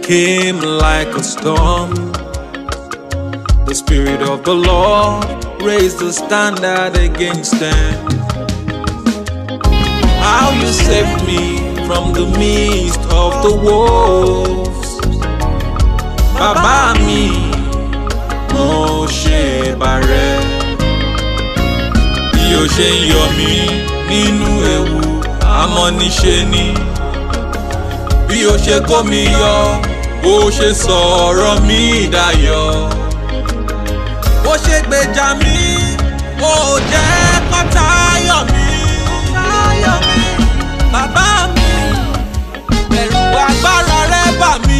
came like a storm. The Spirit of the Lord raised the standard against them. How you saved me from the midst of the wolves. Bàbá mi, mo ṣe bàrẹ̀. Bí o ṣe ń yọ mí nínú ewu, àmọ́ níṣe ni. Bí o ṣe kó mi yọ, bó ṣe sọ̀rọ̀ mi dayọ̀. Bó ṣe gbèjà mi, ó jẹ́ kọ́tà yọ̀ mí. Bàbá mi, ẹ̀rù agbára rẹ bà mí.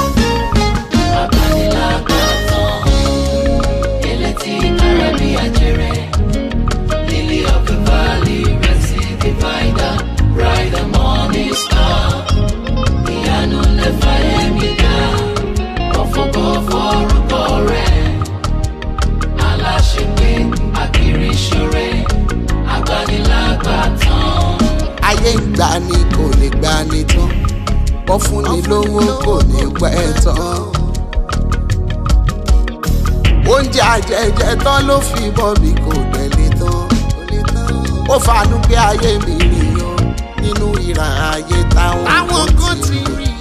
Agbanilágbàtàn, elétí kára bí ajẹrẹ. Lily of the valley, Resi divider, bright and morning star. Ìyanu lẹ́fà ẹ̀mí dá, ọ̀fọ̀kọ̀ forúkọ rẹ̀. Aláṣepé, àkìrí ṣoré, agbanilágbàtàn. ayé ń gbà ní kò lè gbà ní tán wọ́n fún ni lówó kò ní pẹ́ tán. oúnjẹ àjẹjẹ tán ló fi bọ́ mi kò tẹ̀lé tán. ó fanú pé ayé mi nìyàn nínú ìran ayé táwọn àwọn kan ti rí.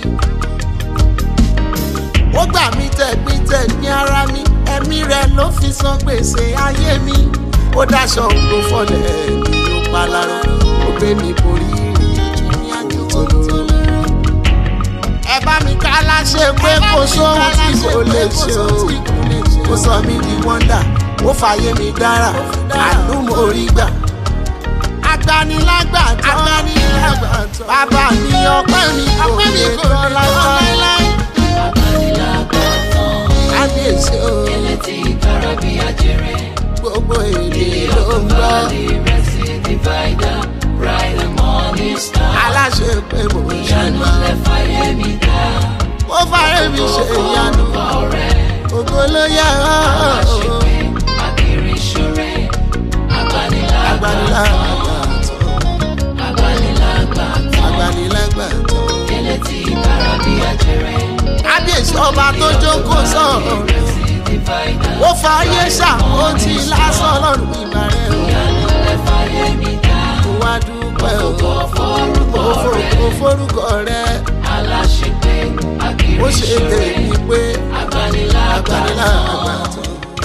ó gbà mí tẹ̀gbítẹ̀ ní ara mi ẹ̀mí rẹ̀ ló fi san gbèsè ayé mi. ó dáṣọ ògbó fọlẹ̀ mi ó paláró ó gbé mi borí ìrìn àjò tó lóró. ẹ bá mi ká láṣẹ pé kò sóhun tí kò lè ṣe o ó sọ mí di wọ́ndà ó fàyè mi dára àánú mo rí gbà. agbanilágbàtàn agbanilágbàtàn bàbá mi ọpẹ́ mi kò lè tán láíláí. Agbanilágbàtàn, kábíyèsí o elétí kára bí ajẹrẹ. gbogbo èdè Lily ló of ń the gbọ́. valley, Resi divider, bright and morning star. aláṣẹ pé mo ń Ìyanu ṣàgbá. lẹ́fà ẹ̀mí dá. ó fàrẹ́ mi ṣe ìyanu ọ̀rẹ́ ògo ló yẹ ọ́. aláṣepé àkìrí ṣoré agbanilágbàtàn agbanilágbàtàn agbanilágbàtàn agbanilágbàtàn. elétí kára bí ajẹrẹ kábíyèsí ọba tó jókòó sọ̀rọ̀ Resi divider ó fààyè ṣàkóso lásán lọ́rùn ìbàrẹ̀ o. ìyanu lẹ́fà ẹ̀mí dá mo wá dúpẹ́ o. kò forúkọ Mo fo- rẹ̀ mo forúkọ rẹ aláṣepé ó àkìrí ṣe ṣoré tèmi pé agbanilágbàtàn. agbanilágbàtàn.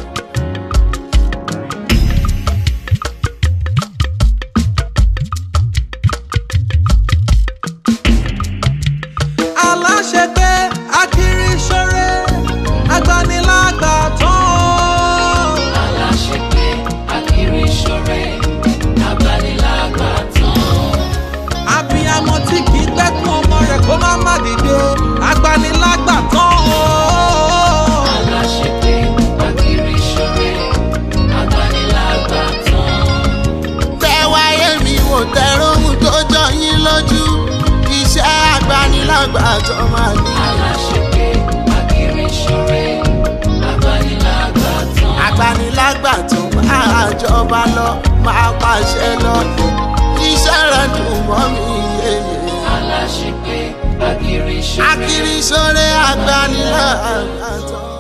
aláṣẹpẹ akiriṣọrẹ agbanilágbàtàn. aláṣepé àkìrí ṣoré agbanilágbàtàn. abiyamọ tí kì í gbẹ́kún ọmọ rẹ̀ kó má má dìde agbanilágbàtàn. aláṣepé àkìrí ṣoré agbanilágbàtàn. tẹ wáyé mi wò tẹ̀rọ ohun tó jọ yín lójú iṣẹ́ agbanilágbàtàn máa ní. aláṣepé àkìrí ṣoré agbanilágbàtàn. agbanilágbàtàn máa jọba lọ máa pàṣẹ lọ iṣẹ́ rẹ̀ dùn mọ́ mi yéye. aláṣepé àkìrí ṣoré akiri sóre agbanilágbàtàn.